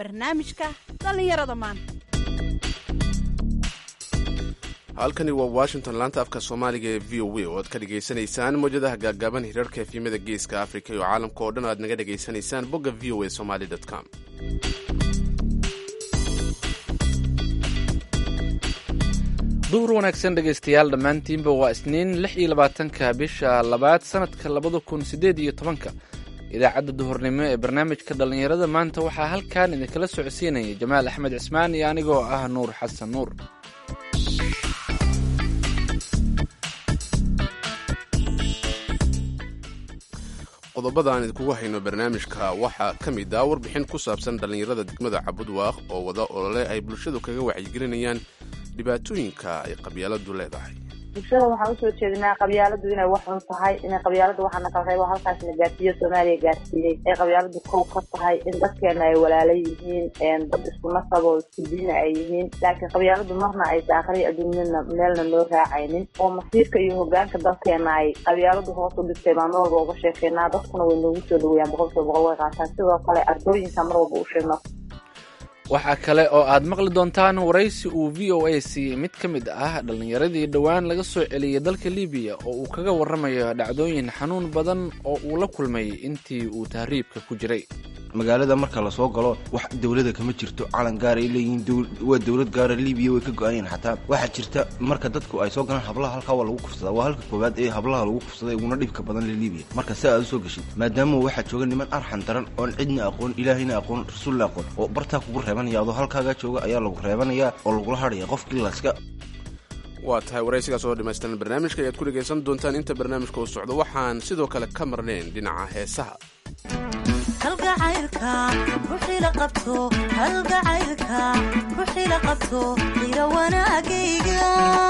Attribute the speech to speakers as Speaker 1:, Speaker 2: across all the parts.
Speaker 1: barnaamijka dhallinyarada maanta
Speaker 2: halkani waa washington laanta afka soomaaliga ee v o a oo aad ka dhegaysanaysaan mawjadaha gaagaaban hirarka efyimada geeska afrika iyo caalamka oo dhan aad naga dhegaysanaysaan bogga v o a somaly com
Speaker 3: duhur wanaagsan dhegaystayaal dhammaantiinba waa isniin lix iyo labaatanka bisha labaad sanadka labada kun siddeed iyo tobanka idaacadda duhurnimo ee barnaamijka dhallinyarada maanta waxaa halkan idinkala socodsiinaya jamaal axmed cismaan iyo anigoo ah nuur xasan nuur
Speaker 2: qodobada aan idinkugu hayno barnaamijka waxaa ka mid ah warbixin ku saabsan dhallinyarada degmada cabudwaaq oo wada olole ay bulshadu kaga wacyigelinayaan dhibaatooyinka ay qabyaaladu leedahay
Speaker 4: bulshada waxaan usoo jeedinaa qabyaaladu inay wax xun tahay inay qabyaalada waxaana kala reebo halkaas la gaarsiiyo soomaaliya gaarsiiyey ay qabyaaladu kow ka tahay in dadkeena ay walaala yihiin dad isku nasab oo isku diina ay yihiin laakiin qabyaaladu marna ay daaqriya adduunyana meelna loo raacaynin oo masiirka iyo hogaanka dalkeena ay qabyaaladu hoos u dhigtay baan mar walba uga sheekeynaa dadkuna way noogu soo dhaweeyaan boqolkiiba boqol way qaataan sidoo kale ardooyinka mar walba u sheegno
Speaker 3: waxaa kale oo aad maqli doontaan waraysi uu v o a siiyey mid ka mid ah dhallinyaradii dhowaan laga soo celiyey dalka libiya oo uu kaga warramayo dhacdooyin xanuun badan oo uu la kulmay intii uu tahriibka ku jiray
Speaker 5: magaalada marka lasoo galo wax dowlada kama jirto calan gaar ay leeyihiin waa dowlad gaara libiya way ka go-ayeen xataa waxaa jirta marka dadku ay soo galaan hablaha halkaa waa lagu kufsadaa waa halka koowaad ee hablaha lagu kufsaday uguna dhibka badan le libiya marka si aad usoo geshid maadaama waxaa jooga niman arxan daran oon cidna aqoon ilaahayna aqoon rasuulna aqoon oo bartaa kugu reebanaya adoo halkaagaa jooga ayaa lagu reebanayaa oo lagula hadhaya qofkii laska
Speaker 2: waa tahay waraysigaas oo dhamaystiran barnaamijka ayaad ku dhegaysan doontaan inta barnaamijka uu socdo waxaan sidoo kale ka marnayn dhinaca heesaha
Speaker 6: kalgacaylka ruuxii la qabto kalgacaylka ruuxii la qabto qira wanaagayga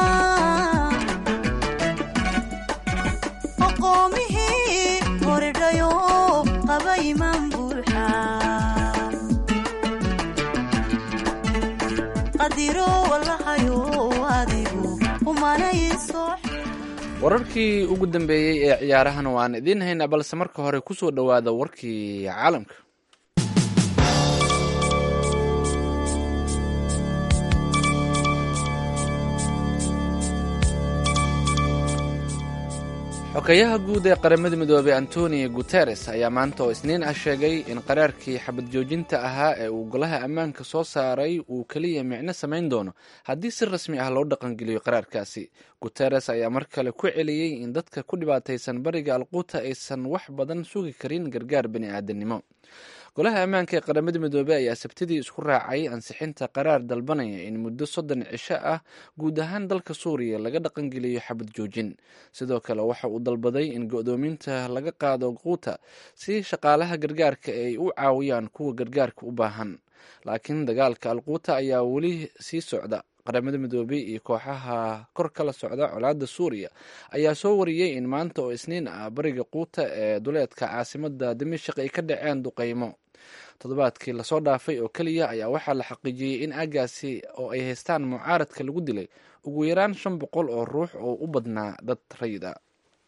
Speaker 6: aqoomihii koridhayo qaba imaan buuxa qadiro walahayo adigu umanayso
Speaker 3: wararkii ugu dambeeyey ee ciyaarahana waan idiin haynaa balse marka hore ku soo dhowaada warkii caalamka xogeyaha guud ee qaramada midoobey antonio guteres ayaa maanta oo isniin ah sheegay in qaraarkii xabad joojinta ahaa ee uu golaha ammaanka soo saaray uu keliya micno samayn doono haddii si rasmi ah loo dhaqangeliyo qaraarkaasi guteres ayaa mar kale ku celiyey in dadka ku dhibaataysan bariga alquuta aysan wax badan sugi karin gargaar bani aadamnimo golaha ammaanka ee qaramada midoobey ayaa sabtidii isku raacay ansixinta qaraar dalbanaya in muddo soddon cisho ah guud ahaan dalka suuriya laga dhaqangeliyo xabad joojin sidoo kale waxa uu dalbaday in go-doominta laga qaado quuta si shaqaalaha gargaarka ay u caawiyaan kuwa gargaarka u baahan laakiin dagaalka alquuta ayaa weli sii socda qaramada midoobey iyo kooxaha kor kala socda colaadda suuriya ayaa soo wariyey in maanta oo isniin ah bariga quuta ee duleedka caasimada dimashik ay ka dhaceen duqeymo toddobaadkii lasoo dhaafay oo keliya ayaa waxaa la xaqiijiyey in aagaasi oo ay haystaan mucaaradka lagu dilay ugu yaraan shan boqol oo ruux oo u badnaa dad rayid a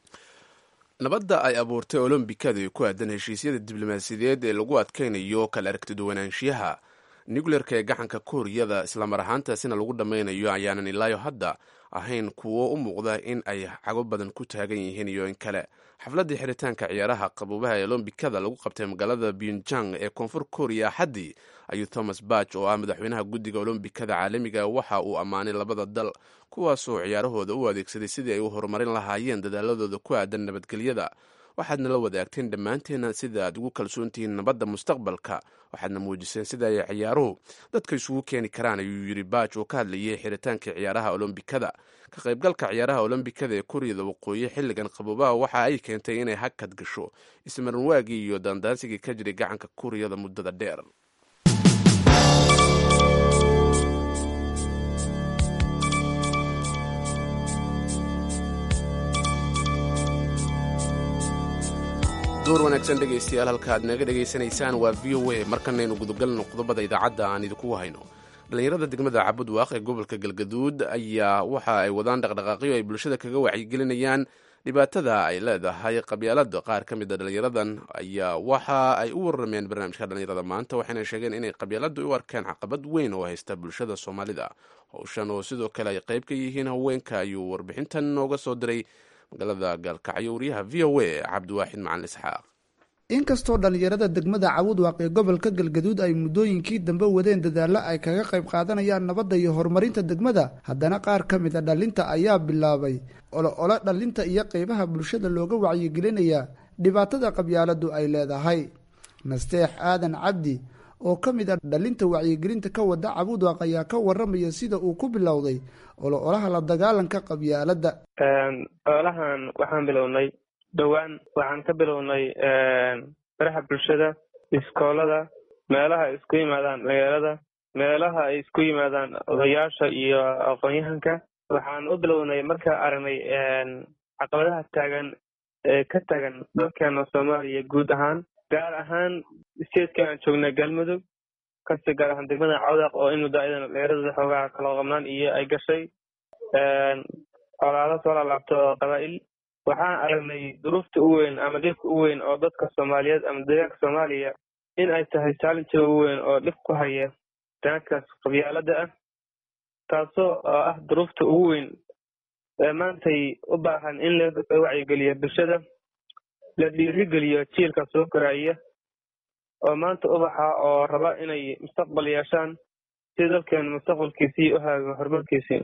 Speaker 2: nabadda ay abuurtay olombikada ee ku aadan heshiisyada diblomaasiyadeed ee lagu adkaynayo kala aragtiduwanaanshiyaha nucleerka ee gacanka kuuriyada islamar ahaantaasina lagu dhammaynayo ayaanan ilaayo hadda ahayn kuwo u muuqda in ay cago badan ku taagan yihiin iyo in kale xafladdii xiritaanka ciyaaraha qabuubaha ee olombikada lagu qabtay magaalada pyonjang ee koonfur kooriya axaddii ayuu thomas bach oo ah madaxweynaha guddiga olombikada caalamiga waxa uu ammaanay labada dal kuwaasoo ciyaarahooda u adeegsaday sidii ay u horumarin lahaayeen dadaaladooda ku aadan nabadgelyada waxaadna la wadaagteen dhammaanteena sida aad ugu kalsoontihiin nabadda mustaqbalka waxaadna muujiseen sida ay ciyaaruhu dadka isugu keeni karaan ayuu yidhi baaj oo ka hadlayay xiritaanka ciyaaraha olombikada ka qaybgalka ciyaaraha olombikada ee kuuriyada waqooyi xilligan qabuubaha waxa ay keentay inay hakad gasho ismarinwaagii iyo daandaansigii ka jiray gacanka kuuriyada muddada dheer door wanaagsan dhegaystayaal halka aad naga dhegaysanaysaan waa v o a markanaynu gudagalno qodobada idaacadda aan idinkugu hayno dhallinyarada degmada cabudwaaq ee gobolka galgaduud ayaa waxa ay wadaan dhaqdhaqaaqyo ay bulshada kaga wacyigelinayaan dhibaatada ay leedahay qabyaalada qaar ka mid a dhalinyaradan ayaa waxa ay u warrameen barnaamijka dhalinyarada maanta waxayna sheegeen inay qabyaaladu u arkeen caqabad weyn oo haysta bulshada soomaalida howshan oo sidoo kale ay qayb ka yihiin haweenka ayuu warbixintan nooga soo diray magaalada gaalkacyo wariyaha v o a cabdiwaaxid macalin isxaaq
Speaker 7: inkastoo dhallinyarada degmada cawudwaaq ee gobolka galgaduud ay muddooyinkii dambe wadeen dadaallo ay kaga qayb qaadanayaan nabadda iyo horumarinta degmada haddana qaar ka mid a dhallinta ayaa bilaabay olo-olo dhallinta iyo qeybaha bulshada looga wacyigelinaya dhibaatada qabyaaladu ay leedahay nasteex aadan cabdi oo ka mid a dhallinta wacyigelinta ka wada cawudwaaq ayaa ka waramaya sida uu ku bilowday olo-olaha la dagaalanka qabyaaladda
Speaker 8: olahan waxaan bilownay dhowaan waxaan ka bilownay baraha bulshada iskoolada meelaha ay isku yimaadaan magaalada meelaha ay isku yimaadaan odayaasha iyo aqoon-yahanka waxaan u bilownay markaa aragnay caqabadaha taagan ee ka tagan dalkeena soomaaliya guud ahaan gaar ahaan steedka aan joognay galmudug kasi gaar ahaan degmada cawdaq oo in muddo ayadana dheeradooda xoogaa kala qabnaan iyo ay gashay colaado soo laalaabto oo qabaa'il waxaan aragnay duruufta u weyn ama dhibka u weyn oo dadka soomaaliyeed ama deegaanka soomaaliya in ay tahay challengega u weyn oo dhib ku haya danaadkaas qabyaalada ah taasoo oo ah duruufta ugu weyn ee maantay u baahan in la wacyigeliyo bulshada la dhiirigeliyo jiilka soo koraya oo maanta ubaxa oo raba inay mustaqbal yeeshaan si dalkeenu mustaqbalkiisii u haago horumarkiisii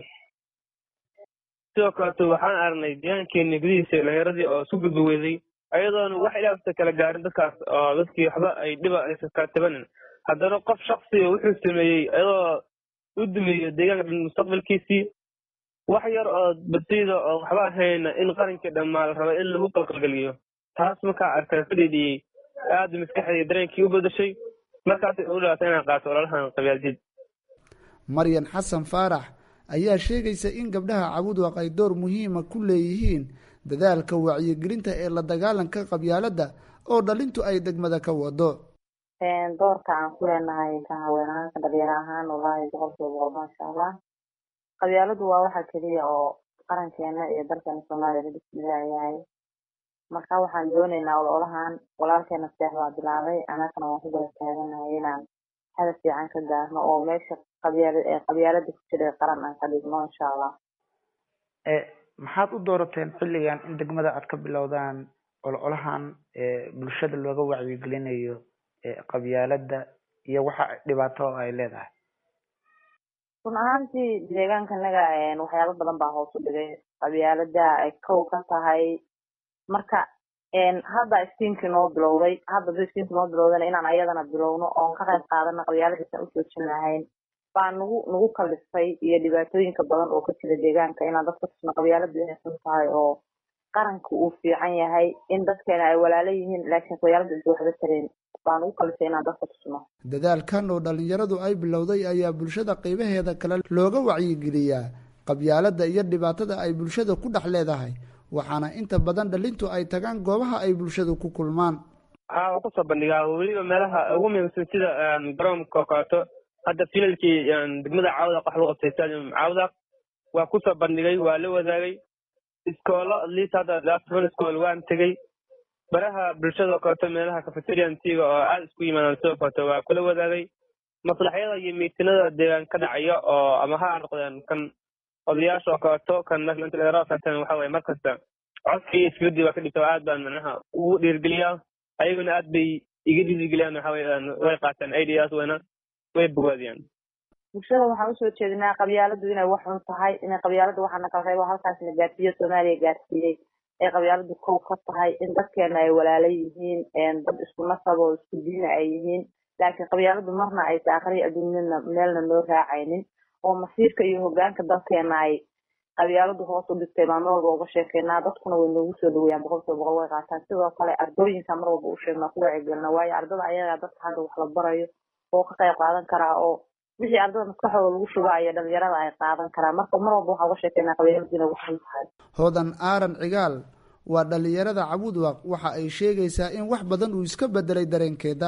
Speaker 8: sidoo kaleeto waxaan aragnay deegaankeeni gudihiisa dhalinyaradii oo isku gudbi weyday ayadoona wax ilaasta kala gaarin dadkaas oo dadkii waxba ay dhiba aysan kala tabanin haddana qof shaksiga wuxuu sameeyey ayadoo u dumeeyo deegaanka dhan mustaqbalkiisii wax yar oo basiida oo waxba ahayna in qarankii dhammaa la raba in lagu qalqalgeliyo taas markaa arkaa ka dhidhiyey aada maskaxdii dareenkii u bedashay markaasay u dhalatay inaan qaato ololahan qabyaaldiid
Speaker 7: maryan xasan faarax ayaa sheegaysa in gabdhaha cawudwaq ay door muhiima ku leeyihiin dadaalka wacyigelinta ee la dagaalanka qabyaaladda oo dhalintu ay degmada ka wado
Speaker 4: doorka aan ku leenahay ka haween ahaan ka dhalinyaro ahaan wallaahi boqolkiiba boqol maasha allah qabyaaladu waa waxa keliya oo qarankeena iyo dalkeena soomaaliya la dhismilaayahay marka waxaan dooneynaa ololahan walaalkeena seex baa bilaabay annagana waan ku daba taaganahay inaan hadaf fiican ka gaarno oo meesha qabyaalada ku jira qaran aan ka dhigno insha allah
Speaker 9: maxaad u doorateen xilligan in degmada aad ka bilowdaan ololahan bulshada looga wacyigelinayo qabyaalada iyo waxa dhibaato ay leedahay
Speaker 4: run ahaantii deegaankanaga waxyaalo badan baa hoos u dhigay qabyaalada ay kow ka tahay marka hadda istiimkii noo bilowday hadda da istiimkii noo bilowdana inaan ayadana bilowno oon ka qayb qaadana qabyaaladiisan ujoojin lahayn baa nagu nagu kalifay iyo dhibaatooyinka badan oo ka jira deegaanka inaan dadka tusno qabyaaladu inay xun tahay oo qaranka uu fiican yahay in dadkeena ay walaalo yihiin laakiin qabyaalada inta waxba tareen baa nagu kalifay inaan dadka tusno
Speaker 7: dadaalkan oo dhalinyaradu ay bilowday ayaa bulshada qeybaheeda kale looga wacyigeliyaa qabyaalada iyo dhibaatada ay bulshada ku dhex leedahay waxaana inta badan dhalintu ay tagaan goobaha ay bulshadu ku kulmaan
Speaker 8: haa waan kusoo bandhigaa weliba meelaha ugu muhiimsan sida garoonka oo kaleeto hadda filalkii degmada caawdaq wax lagu qabtay stadium caawdaq waa kusoo bandhigay waa la wadaagay iskoolo atleast hadda afran iskool waan tegey baraha bulshada oo kaleeto meelaha cafeteriantiga oo aada isku yimaadaan sidoo kaleeto waa kula wadaagay maslaxyada iyo miitinada deegaan ka dhacaya oo ama ha noqdeen kan odayaasha oo kaleeto kan nationaleraatan waxa weye markasta codka iyo isfiradii waa ka dhigta aad baan macnaha ugu dhiirgeliyaa ayaguna aad bay iga dhiirigeliyaan waxa weye way qaataan ideas wayna way bogaadiyaan
Speaker 4: bulshada waxaan usoo jeedinaa qabyaaladu inay wax xun tahay inay qabyaalada waxaana kala reebo halkaas la gaarsiiyo soomaaliya gaarsiiyey ay qabyaaladu kow ka tahay in dadkeena ay walaalo yihiin dad isku nasab oo isku diina ay yihiin laakiin qabyaaladu marna aysa aqriya adduunyana meelna noo raacaynin oo masiirka iyo hogaanka dalkeena ay qabyaaladu hoos u dhigtay baan mar walba uga sheekeynaa dadkuna way noogu soo dhaweeyaan boqolkiiba boqol way qaataan sidoo kale ardooyinka mar walba u sheegnaa ku wacigelina waayo ardada ayagaa dadka hadda wax la barayo oo ka qayb qaadan karaa oo wixii ardada maskaxdooda lagu shubaayo dhalinyarada ay qaadan karaa marka mar walba waxaa uga sheekeynaa qabyaaladu inay waxan tahay
Speaker 7: hodan aaran cigaal waa dhalinyarada cabudwaq waxa ay sheegaysaa in wax badan uu iska bedelay dareenkeeda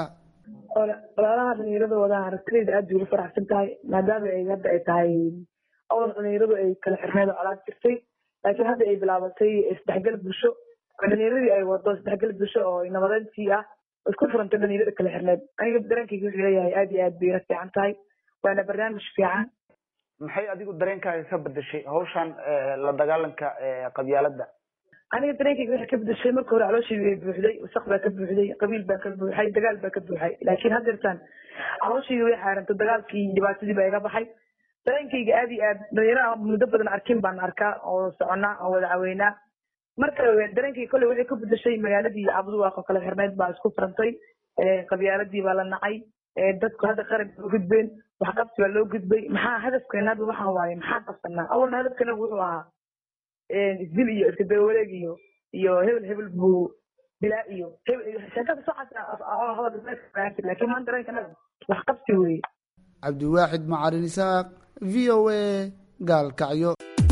Speaker 10: walaalaha dhalinyarada wadaha aragtidayda aad bay ugu faraxsan tahay maadaama ay hadda ay tahay awal dhalinyaradu ay kala xirneed oo colaad jirtay laakiin hadda ay bilaabatay isdhexgal bulsho oo dhalinyaradii ay wado isdhexgal bulsho oo nabadeyntii ah oo isku furantay dhalinyarada kala xirneed aniga dareenkayga wuxuu leeyahay aad iyo aad bay ila fiican tahay waana barnaamij fiican
Speaker 9: maxay adigu dareenkaaga ka bedeshay hawshan eh, la dagaalanka eh, qabyaaladda
Speaker 10: aniga dareenkayga waxay ka bedeshay marka hore calooshayda way buuxday wasaq baa ka buuxday qabiil baa ka buuxay dagaal baa ka buuxay laakiin haddeertaan calooshayda way xaarantay dagaalkii iyo dhibaatadii baa iga baxay dareenkayga aad iyo aad dhalinyaro aan muddo badan arkin baan arkaa oo soconnaa oo wada caweynaa marka dareenkayga kolley waxay ka bedeshay magaaladii cabduwaaq oo kala xirneyd baa isku furantay Eh, qabyaaladii baa la nacay Eh, dadku hadda qaran baa u gudbeen waxqabsi baa loo gudbay maxaa hadafkeena hadda waxaa waaye maxaa qabsanaa awalna hadafkeena wuxuu ahaa isdil iyo iska dawareeg iyo iyo hebel hebel buu bilaa iyo hebel iyo sheekada socaasa laakiin maanta dareenkana wax qabsi weeye
Speaker 7: cabdiwaaxid macalin isaaq v o a gaalkacyo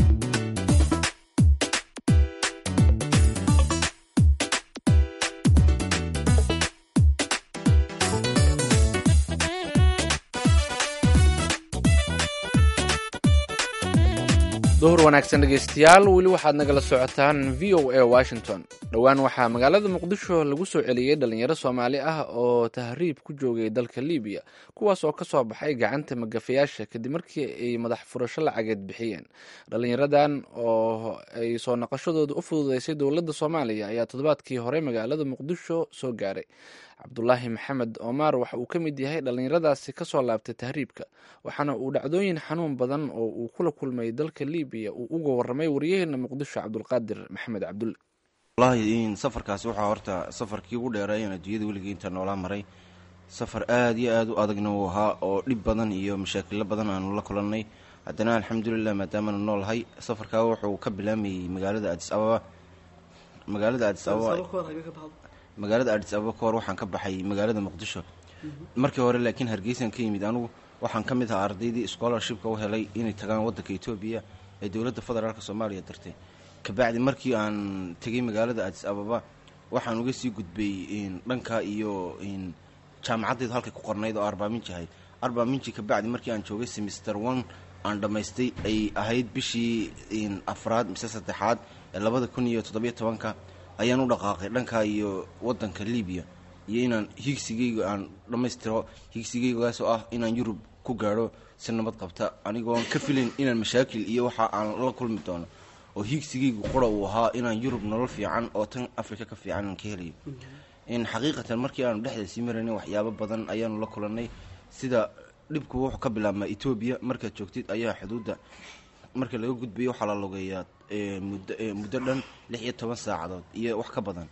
Speaker 3: duhur wanaagsan dhegaystayaal weli waxaad nagala socotaan v o a washington dhowaan waxaa magaalada muqdisho lagu soo celiyey dhalinyaro soomaali ah oo tahriib ku joogay dalka libiya kuwaas oo kasoo baxay gacanta magafayaasha kadib markii ay madax furasho lacageed bixiyeen dhalinyaradan oo ay soo noqoshadooda u fududeysay dowladda soomaaliya ayaa toddobaadkii hore magaalada muqdisho soo gaaray cabdulaahi maxamed omar waxa uu ka mid yahay dhalinyaradaasi kasoo laabtay tahriibka waxaana uu dhacdooyin xanuun badan oo uu kula kulmay dalka libiya uu uga waramay waryaheena muqdisho cabdulqaadir maxamed cabdulle
Speaker 5: wallaahi in safarkaasi waxaa horta safarkii ugu dheereeyan adduunyada weligii inta noolaa maray safar aada iyo aada u adagna uu ahaa oo dhib badan iyo mashaakilo badan aanu la kulannay haddana alxamdulilah maadaamaanu noolahay safarkaa wuxuu ka bilaamayey magaalada adis ababa magaalada adis ababa magaalada adis ababa ka hor waxaan ka baxay magaalada muqdisho markii hore laakiin hargeysan ka yimid anugu waxaan ka mid ahaa ardaydii scholarshipka u helay inay tagaan waddanka etoobiya ee dowladda federaalk soomaaliya dartay kabacdi markii aan tegay magaalada adis ababa waxaan uga sii gudbay dhanka iyo jaamacaddeedu halkay ku qornayd oo arbaaminji ahayd arbaaminji kabacdi markii aan joogay semester one aan dhammaystay ay ahayd bishii afraad mise saddexaad ee labada kun iyo toddobiyo tobanka ayaan u dhaqaaqay dhanka iyo wadanka libiya iyo inaan higsigayga aan dhammaystiro higsigaygaas oo ah inaan yurub ku gaadho si nabad qabta anigoon ka filayn inaan mashaakil iyo waxa aan la kulmi doono oo higsigaygu qura uu ahaa inaan yurub nolol fiican oo tan africa ka fiican aan ka helayo in xaqiiqatan markii aanu dhexda sii maraynay waxyaabo badan ayaanu la kulannay sida dhibku wuxuu ka bilaabmaa etoobiya markaad joogtid ayaa xuduudda marka laga gudbayo waxaa la logeeyaa muddo muddo dhan lix iyo toban saacadood iyo wax ka badan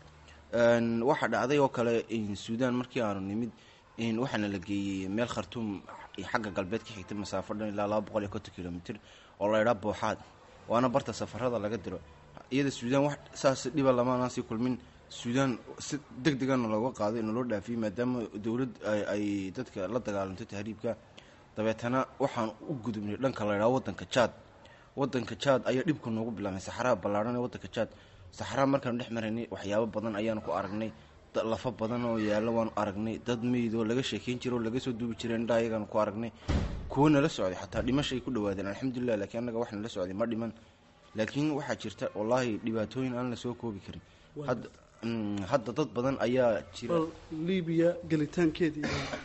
Speaker 5: waxaa dhacday oo kale suudaan markii aanu nimid waxaana la geeyey meel khartuum xagga galbeed ka xigtay masaafo dhan ilaa laba boqol iyo konton kilomitr oo la idhaa booxaad waana barta safarada laga diro iyada suudaan wax saas dhiba lamaanaan sii kulmin suudaan si deg degana looga qaaday naloo dhaafiyey maadaama dowlad ay dadka la dagaalanto tahriibka dabeetana waxaan u gudubnay dhanka la idhaha wadanka jaad wadanka jaad ayaa dhibka noogu bilaabmay saxaraha ballaarhan ee wadanka jaad saxaraha markaanu dhex maraynay waxyaabo badan ayaanu ku aragnay lafa badan oo yaallo waanu aragnay dad meyd oo laga sheekeyn jira oo laga soo duubi jiray indha ayagaanu ku aragnay kuwo nala socday xataa dhimashay ku dhawaadeen alxamdulilah laakiin annaga wax nala socday ma dhiman laakiin waxaa jirta wallaahi dhibaatooyin aan la soo koobi karin hadda hadda dad badan ayaa jira
Speaker 11: libiya gelitaankeedii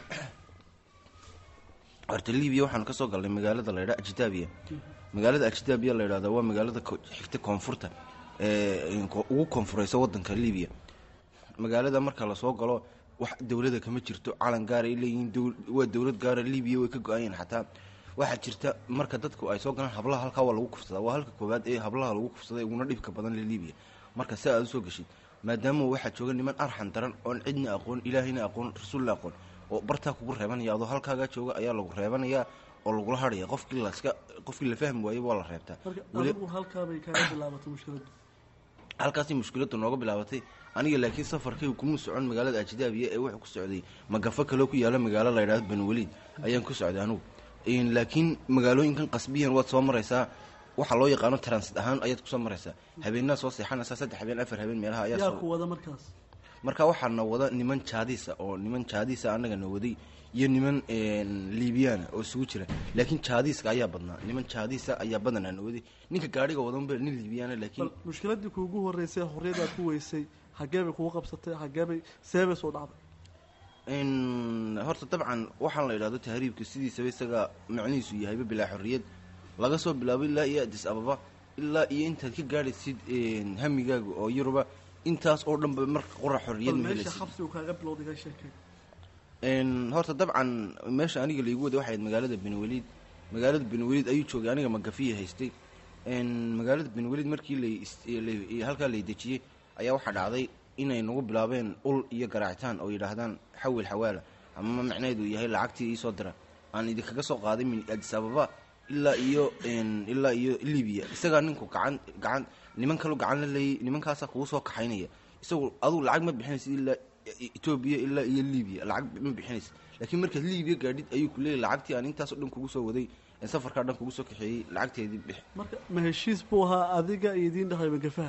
Speaker 5: horta libiya waxaanu kasoo galnay magaalada la ydhaa ajdaabiya magaalada ajdaabiya la ydhahda waa magaalada xigta koonfurta ee ugu koonfureysa wadanka libiya magaalada marka lasoo galo wax dowlada kama jirto calan gaara ay leeyihiin waa dowlad gaara libiya way ka go-ayeen xataa waxaa jirta marka dadku ay soo galaan hablaha halkaa waa lagu kufsadaa waa halka koowaad ee hablaha lagu kufsaday uguna dhibka badan le libiya marka si aad usoo geshid maadaama waxaa jooga niman arxan daran oon cidna aqoon ilaahayna aqoon rasuulna aqoon oo bartaa kugu reebanaya adoo halkaagaa jooga ayaa lagu reebanayaa oo lagula hadhaya qofkii laska qofkii la fahmi waayo waa la reebtaa
Speaker 11: adigu halkaabay kaaga bilaabatay mushkiladu
Speaker 5: halkaasi mushkiladu nooga bilaabatay aniga laakiin safarkaygu kuma socon magaalada ajdaabiya ee wuxuu ku socday magafo kaloo ku yaala magaalo la ydhahdo banwaliid ayaan ku socday anugu laakiin magaalooyinkan qasbiyan waad soo maraysaa waxaa loo yaqaano transit ahaan ayaad kusoo maraysaa habeenaad soo seexanaysaa saddex habeen afar habeen meelaha ayaa
Speaker 11: yaa ku wada markaas
Speaker 5: marka waxaana wada niman jaadiisa oo niman jaadiisa annaga na waday iyo niman liibiyaana oo isugu jira laakiin jaadiiska ayaa badnaa niman jaadiisa ayaa badanaa na waday ninka gaadhiga wadanba nin liibiyaana laakiin
Speaker 11: bal mushkiladii kuugu horeysay xorriyadaad ku weysay xaggee bay kugu qabsatay xaggee bay seebay soo dhacday
Speaker 5: n horta dabcan waxaan la idhahdo tahriibka sidiisaba isaga macnihiisu yahayba bilaa xorriyad laga soo bilaabo ilaa iyo adis ababa ilaa iyo intaad ka gaadhaysid hamigaaga oo yuruba intaas oo dhanba marka qura xorriyad
Speaker 11: bal
Speaker 5: ma
Speaker 11: meesha
Speaker 5: helaysid
Speaker 11: xabsigu kaaga bilowday ka sheekay
Speaker 5: n horta dabcan meesha aniga laigu waday waxay ahayd magaalada benweliid magaalada benweliid ayuu joogay aniga magafiya haystay n magaalada benweliid markii lay is- lay- halkaa lay dejiyey ayaa waxaa dhacday inay nagu bilaabeen ul iyo garaacitaan oo yidhaahdaan xawil xawaala ama macnaheedu yahay lacagtii iisoo dira aan idinkaga soo qaaday min adis ababa ilaa iyo n ilaa iyo libiya isagaa ninku gacan gacan niman kalu gacan la leeyay nimankaasaa kugu soo kaxaynaya isagu aduu lacag ma bixinaysid ilaa etoobiya ilaa iyo libiya lacag ma bixinaysid laakiin markaad libiya gaadhid ayuu ku leeyahy lacagtii aan intaasoo dhan kugu soo waday ee safarkaa dhan kugu soo kaxeeyey lacagteedii bix
Speaker 11: marka ma heshiis buu ahaa adiga iyo idiin dhexay magafaha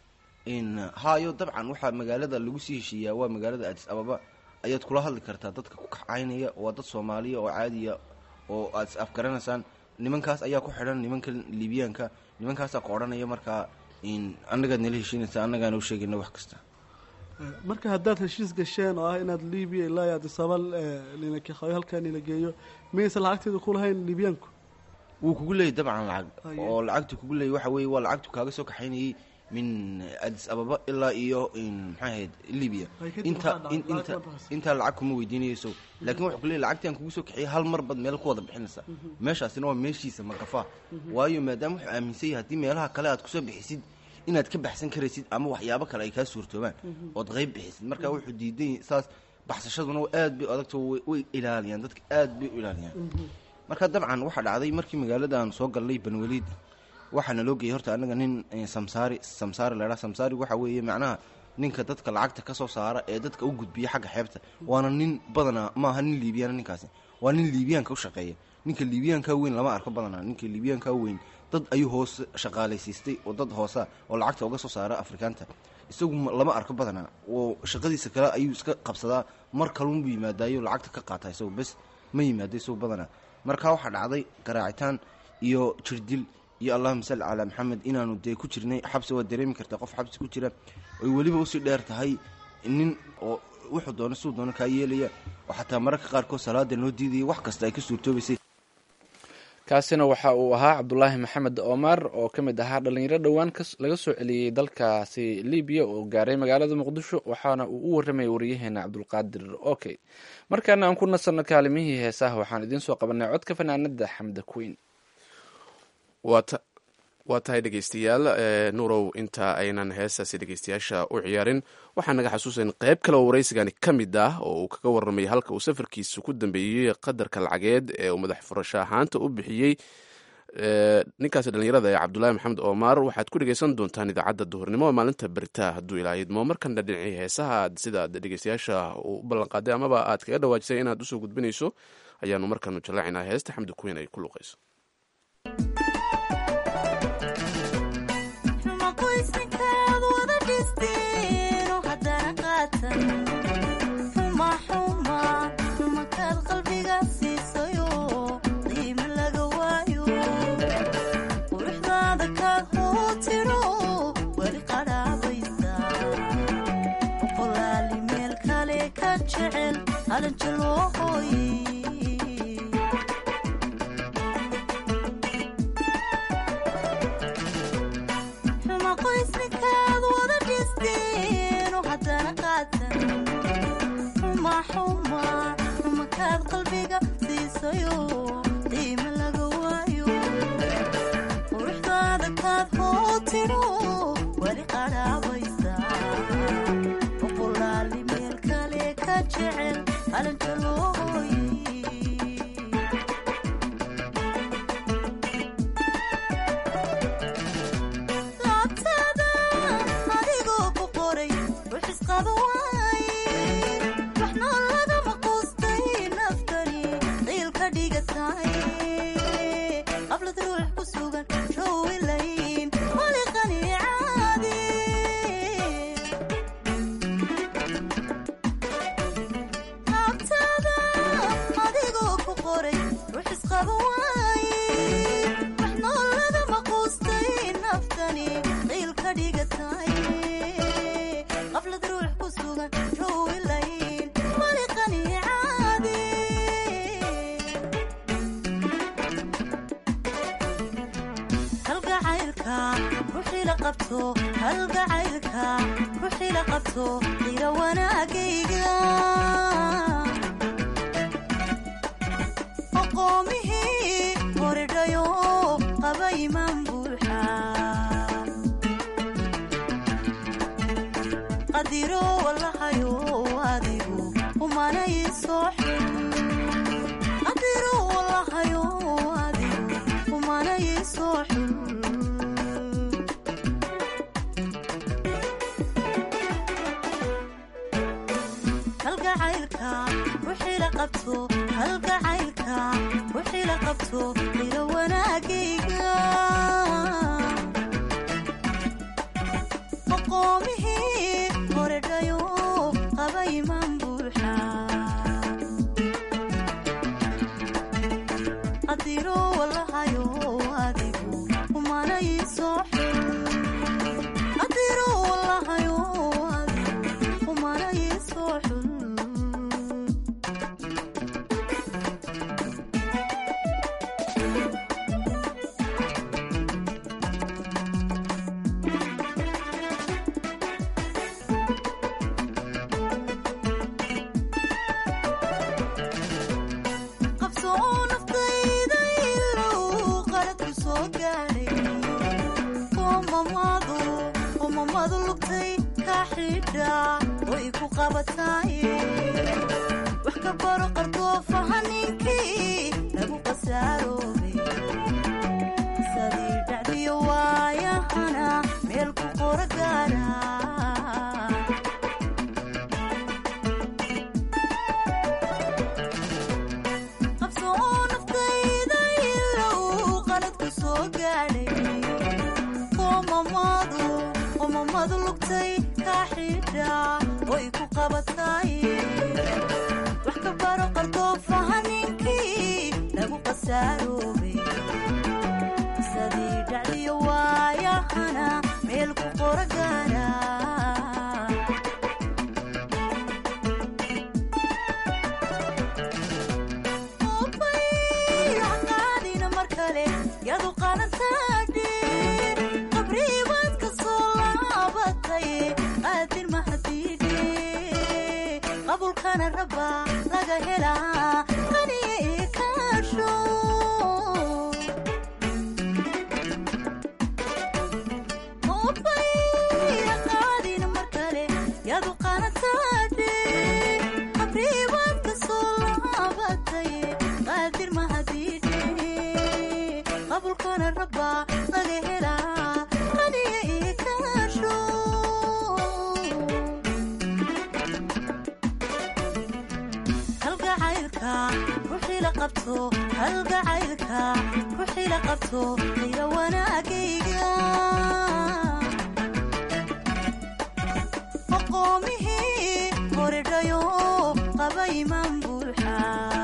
Speaker 5: n haayo dabcan waxaa magaalada lagu sii heshiiyaa waa magaalada adis ababa ayaad kula hadli kartaa dadka ku kacaynaya waa dad soomaaliya oo caadiya oo aad is afgaranaysaan nimankaas ayaa ku xidhan nimanka liibiyaanka nimankaasaa ku odhanaya markaa n annagaad nala heshiinaysa annagaana u sheegayna wax kasta
Speaker 11: Eh, marka haddaad heshiis gasheen oo ah inaad libiya ilaa iyo addis ababa nila kaxeeyo halkaa nila geeyo miyaysan lacagteeda ku lahayn libiyaanku
Speaker 5: wuu kugu leeyay dabcan lacag
Speaker 11: Haye.
Speaker 5: oo lacagtu kugu leeyay waxa weeye waa lacagtu kaaga soo kaxaynayay min adis ababa ilaa iyo maxay ahayd libya
Speaker 11: Haye, kadib
Speaker 5: inta
Speaker 11: waxaa dhacay,
Speaker 5: in- inta
Speaker 11: lacag ma baxayso.
Speaker 5: intaa lacag kuma weydiinayso laakiin wuxuu ku leeyay lacagtii aan kugu soo kaxiyay hal mar bad meel ku wada bixinaysa meeshaasina waa meeshiisa makafaa waayo maadaama wuxuu aaminsan yahay haddii meelaha kale aad kusoo bixisid inaad ka baxsan karaysid ama waxyaabo kale ay kaa suurtoobaan ood qayb bixisid marka wuxuu diidan yahay saas baxsashaduna aad bay u adagto way- way ilaaliyaan dadka aad bay u ilaaliyaan marka dabcan waxaa dhacday markii magaalada aan soo galnay banweliid waxaana loo geeyay horta anaga nin eh, samsaari samsaari laydhaa samsaari waxa weeye macnaha ninka dadka lacagta ka soo saara ee dadka u gudbiya xagga xeebta waana nin badanaa maaha nin liibiyana ninkaasi waa nin liibiyaanka u shaqeeya ninka liibiyaanka weyn lama arko badanaa ninka liibiyaanka weyn dad ayuu hoos shaqaalaysiistay oo dad hoosa oo lacagta uga soo saara afrikaanta isagu ma- lama arko badanaa oo shaqadiisa kale ayuu iska qabsadaa mar kalunbuu yimaadaayo lacagta ka qaata isagu bes ma yimaado isagu badanaa marka waxaa dhacday garaacitaan iyo jirdil iyo allahuma salli calaa maxamed inaanu dee ku jirnay xabsi waad dareemi kartaa qof xabsi ku jira oy weliba usii dheer tahay nin oo wuxuu doono siduu doono kaa yeelaya oo xataa mararka qaarkood salaada noo diidaya wax kasta ay ka suurtoobaysay
Speaker 3: kaasina waxa uu ahaa cabdulaahi maxamed omar oo ka mid ahaa dhalinyaro dhowaan kas- laga soo celiyey dalkaasi libiya oo gaaray magaalada muqdisho waxaana uu u waramayay wariyaheena cabdulqaadir okey markaana aan ku nasanno kaalimihii heesaha waxaan idiin soo qabanay codka fanaanada xamda queen
Speaker 2: waa ta- waa tahay dhegeystayaal ee, nuurow inta aynan heestaasi dhegeystayaasha u ciyaarin waxaa naga xasuusan qayb kale oo waraysigani ka mid ah oo uu kaga warramay halka uu safarkiisa ku dambeeyey qadarka lacageed ee uu madax furasho ahaanta u bixiyey ee, ninkaasi dhallinyarada ee cabdulaahi maxamed omar waxaad ku dhegeysan doontaan idaacadda duhurnimo ee maalinta beritaa hadduu ilaa idmo markana dhinacii heesaha aad sida aad dhegeystayaasha u ballanqaaday amaba aad kaga dhawaajisay inaad usoo gudbinayso ayaanu markanu jallaacinaa heesta xamdi kuweyn ay ku luqayso
Speaker 6: xuma qoysninkaad wada dhisteeno haddana qaatan xuma xuma xumakaad qalbiga siisayo qiimo laga waayo quruxdaada kaad hootiro weli qadhaabaysa boqolaali meel kale ka jecel qalanjo loo hooyey xuma qoysninkaad wada dhisteeno haddana qaatan xuma xuma xumakaad qalbiga siisayo qiimo laga waayo quruxdaada kaad hootiro weli qadhaabaysa boqolaali meel kale ka jecel qalanjo loo hooyey laabtada adigoo ku qoray rux isqaba waaye waxna lagama quustay naftani qiil ka dhigatay qablad ruux ku sugan jowilayn wali qanica ka dhigatay qablad ruux ku sugan ruwilayn maliqani caadi halgacaylka ruuxii la qabto halgacaylka ruuxii la qabto qira wanaagayga aqoomihii horidhayo qaba imaan buuxa qadiro walahayo adigu umanay soo xun qadiro walahayo adigu umanay soo xun halgacaylka ruuxii la qabto halgacaylka ruuxii la qabto qiro wanaagayga aqoomihii horedhayo qaba imaan buuxa qadiro walahayo adigu umanay soo xun qadiro walahayo adigu umanay soo xun qabso oo naftayda ilow qalad ku soo gaadhay qoomamadu qoomamadu lugtay ka xidha way ku qabatay wax ka baro qardoofa haninkii lagu qasaaroobay sadii dhacdiyo waayahana meel ku qora gaara qabso oo naftayda ilow qalad ku soo gaadhay qoomamadu qoomamadu lugtay ka xidha way ku qabatay wax ka baro qardoofa haninkii lagu qasaaroobay sadii dhacdiyo waayahana meel ku qora gaara qaadina mar kale yadu qalantaadhe qabriibaad ka soo laabatay qaadir mahadiidhe qabulkana raba laga helaa qaniye ii kaasho qaadina mar kale yadu qalantaadhe qabriibaad ka soo laabatay qaadir mahadiidhe qabulkana raba laga helaa qaniye ii kaasho halgacaylka ruuxii la qabto halgacaylka ruuxii la qabto qira wanaagayga aqoomihii horedhayo qaba imaan buuxa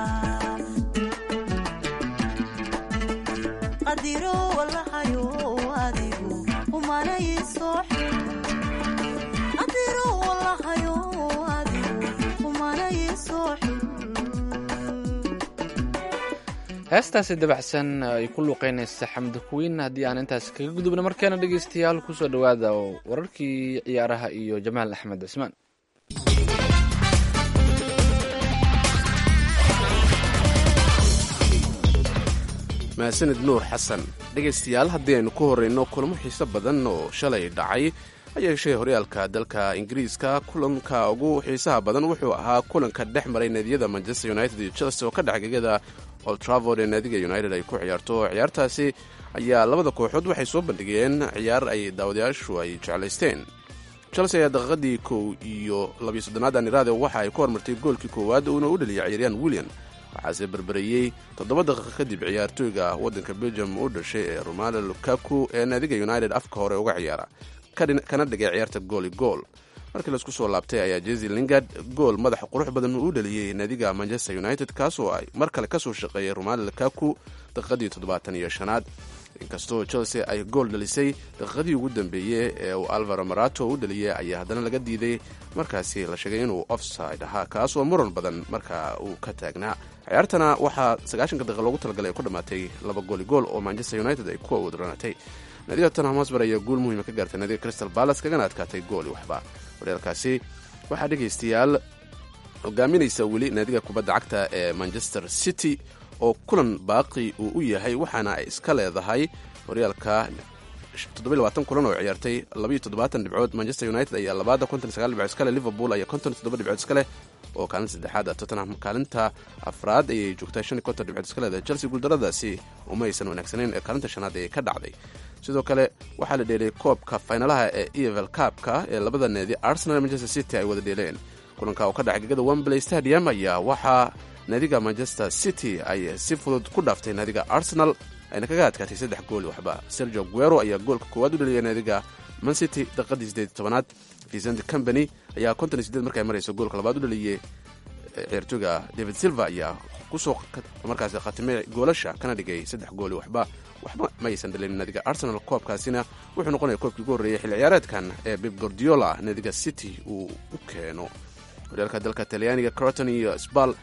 Speaker 6: qadiro walahayo adigu umanay soo xun qadiro walahayo adigu umanay soo xun
Speaker 3: heestaasi dabacsan ay ku luuqeynaysa xamdi kuwiin haddii aan intaas kaga gudubno markeena dhegeystayaal kusoo dhowaada oo wararkii ciyaaraha iyo jamaal axmed cismaan
Speaker 2: mahadsanid nuur xasan dhegaystayaal haddii aynu ku horreyno kulamo xiiso badan oo shalay dhacay ha yeeshee horyaalka dalka ingiriiska kulanka ugu xiisaha badan wuxuu ahaa kulanka dhex maray naadiyada manchester united iyo chelsea oo ka dhex gegada old travord ee naadiga united ay ku ciyaarto ciyaartaasi ayaa labada kooxood waxay soo bandhigeen ciyaar ay daawadayaashu ay jeclaysteen chelsea ayaa daqiiqadii kow iyo labiyo soddonaad aniraade waxa ay ku hormartay goolkii koowaad uuna u dhaliyay ciyaaryahan william waxaase berbereyey toddoba daqiiqa kadib ciyaartooyga waddanka belgium u dhashay ee romalo lukaku ee naadiga united afka hore uga ciyaara kana dhigay ciyaarta gooli gool markii laisku soo laabtay ayaa jesi lingard gool madaxa qurux badan u dhaliyey naadiga manchester united kaasoo ay mar kale kasoo shaqeeyay romalo lukaku daqiiqadii toddobaatan iyo shanaad inkastoo chelsea ay gool dhalisay daqiiqadii ugu dambeeyey ee uu alvaro marato u dhaliyay ayaa haddana laga diiday markaasi la sheegay inuu offside ahaa kaas oo muran badan markaa uu ka taagnaa ciyaartana waxaa sagaashanka daqiiq loogu talagalay ay ku dhammaatay laba gooli gool oo manchester united ay ku awoodranatay naadiga tottenham hosber ayaa guul muhiima ka gaartay naadiga crystal palace kagana adkaatay gooli waxba horyaalkaasi waxaa dhegaystayaal hogaaminaysa weli naadiga kubadda cagta ee manchester city oo kulan baaqi uu u yahay waxaana ay iska leedahay horyaalka kulan oo ciyaartay dhibcood manchester united ayaa labaada dhibcood iskale liverpool ayaa dhibcood iskaleh oo kaalinta saddexaad tottenham kaalinta afraad ayay joogtaa dhibcood iska leedahay chelsea guuldaradaasi uma aysan wanaagsanayn ee kaalinta shanaad ayay ka dhacday sidoo kale waxaa la dheelay koobka faynalaha ee evel kaabka ee labada needi arsenal manchester city ay wada dheeleen kulanka oo ka dhacay gegada wembley stadium ayaa waxaa naadiga manchester city ay si fudud ku dhaaftay naadiga arsenal ayna kaga adkaatay saddex gooli waxba sergio guero ayaa goolka koowaad u dhaliyay naadiga mancity daqiiqadii sideed tobanaad vicent company ayaa konton iyo sideed markay marayso goolka labaad u dhaliyey ciyaartooyga david silva ayaa kusoo markaasi khatimay goolasha kana dhigay saddex gooli waxba waxba ma aysan dhalin naadiga arsenal koobkaasina wuxuu noqonaya koobkii ugu horreeyay xilli ciyaareedkan ee bib gordiola naadiga city uu u keeno horyaalka dalka talyaaniga croton iyo sbal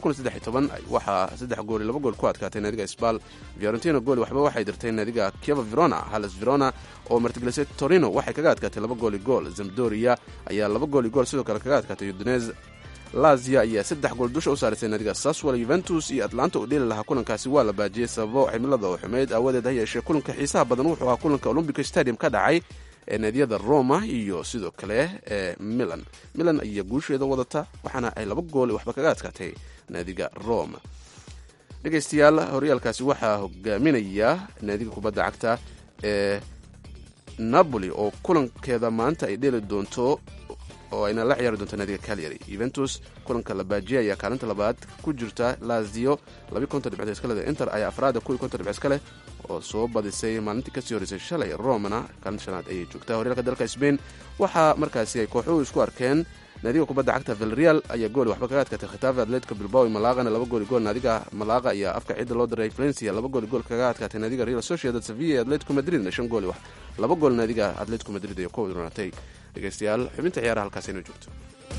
Speaker 2: waxaa saddex gooli laba gool ku adkaatay naadiga sbal fiorentino gooli waxba waxay dirtay naadiga kieva verona halas verona oo martigelisay torino waxay kaga adkaatay laba gooli gool zamdoria ayaa laba gooli gool sidoo kale kaga adkaatay udinez lazia ayaa saddex gool dusha u saarisay naadiga saswal yuventus iyo atlanta u dheeli lahaa kulankaasi waa la baajiyey sababo cimilada oo xumeyd aawadeed ha yeeshee kulanka xiisaha badan wuxuu ahaa kulanka olombic stadium ka dhacay ee naadiyada roma iyo sidoo kale ee milan milan ayaa guusheeda wadata waxaana ay laba gool waxba kaga adkaatay naadiga roma dhegaystayaal horyaalkaasi waxaa hogaaminaya naadiga kubadda cagta ee napoli oo kulankeeda maanta ay dheeli doonto oo ayna la ciyaari doonto naadiga calyary yuventus kulanka la baajiyay ayaa kaalinta labaad ku jirta lazio labi konton dhibcood iska leh inter ayaa afraada kuwii konton dhibcood iska leh oo soo badisay maalintii kasii horreysay shalay romana kaalinta shanaad ayay joogtaa horyaalka dalka spain waxaa markaasi ay kooxuhu isku arkeen naadiga kubadda cagta vilreal ayaa gooli waxba kaga adkaatay khitafe atletico bilbao malaqana laba gooli gool naadiga malaqa ayaa afka ciidda loo diray valencia laba gooli gool kaga adkaatay naadiga real sociedad sevilla iyo atletico madridna shan gooli wax laba gool naadiga atletico madrid ayaa ku wadroonatay dhegaystayaal xubinta ciyaaraha halkaas inoo joogto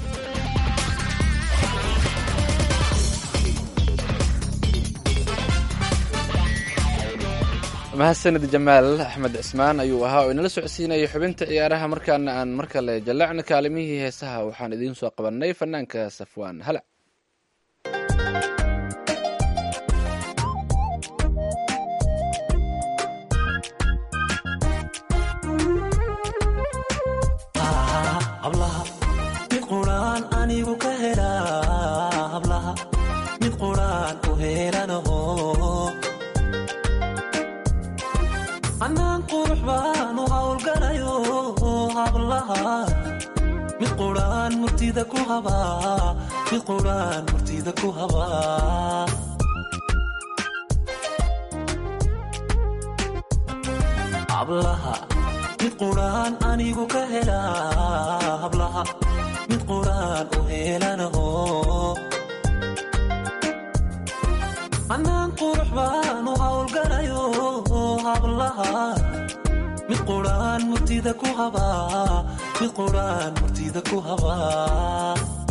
Speaker 3: mahadsanid jamaal axmed cismaan ayuu ahaa oo inala socodsiinayay xubinta ciyaaraha markaana aan mar kale jallacna kaalimihii heesaha waxaan idiin soo qabannay fanaanka safwaan halac
Speaker 12: hablaha mid quraan anigu ka helaa hablaha mid quraan u helanaho anaan qurux baanu hawlgalayo hablaha mid quraan murtida ku habaa mid quraan murtida ku habaa hablaha mid quraan anigu ka helaa hablaha mid quraan u helanaho anaan qurux baanu hawlgalayo hablaha mid quraan murtida ku habaa mid quraan murtida ku habaa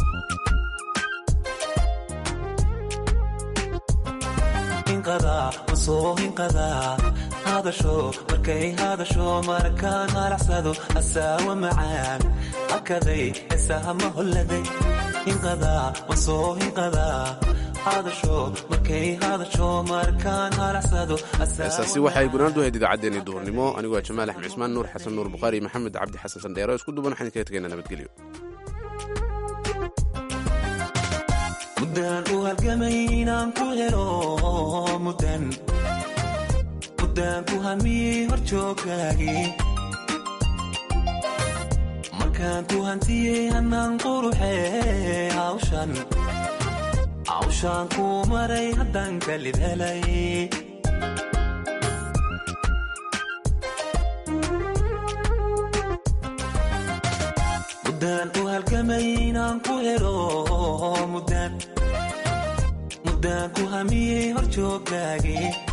Speaker 12: hinqadaa masoo hinqadaa hadasho markay hadasho markaan halacsado asaawa macaan hakaday heesaha ma holladay hinqadaa masoo hinqadaa
Speaker 2: heesaasi waxay gunaanadu ahayd idaacaddeenii duhurnimo anigoo jamaal axmed cismaan nuur xasan nuur bukhaari maxamed cabdi xasan sandheero isku duban waxaan kaga tegaynaa nabadgelyo
Speaker 12: muddaan u halgamay inaan ku helo mudan muddaan ku hamiyey hor jooggaagii markaan ku hantiyey hannaan quruxee hawshan hawshaan kuu maray haddaan kalib helay muddaan u halgamay inaan ku helo muddaan muddaan ku hamiyey hor jooggaagii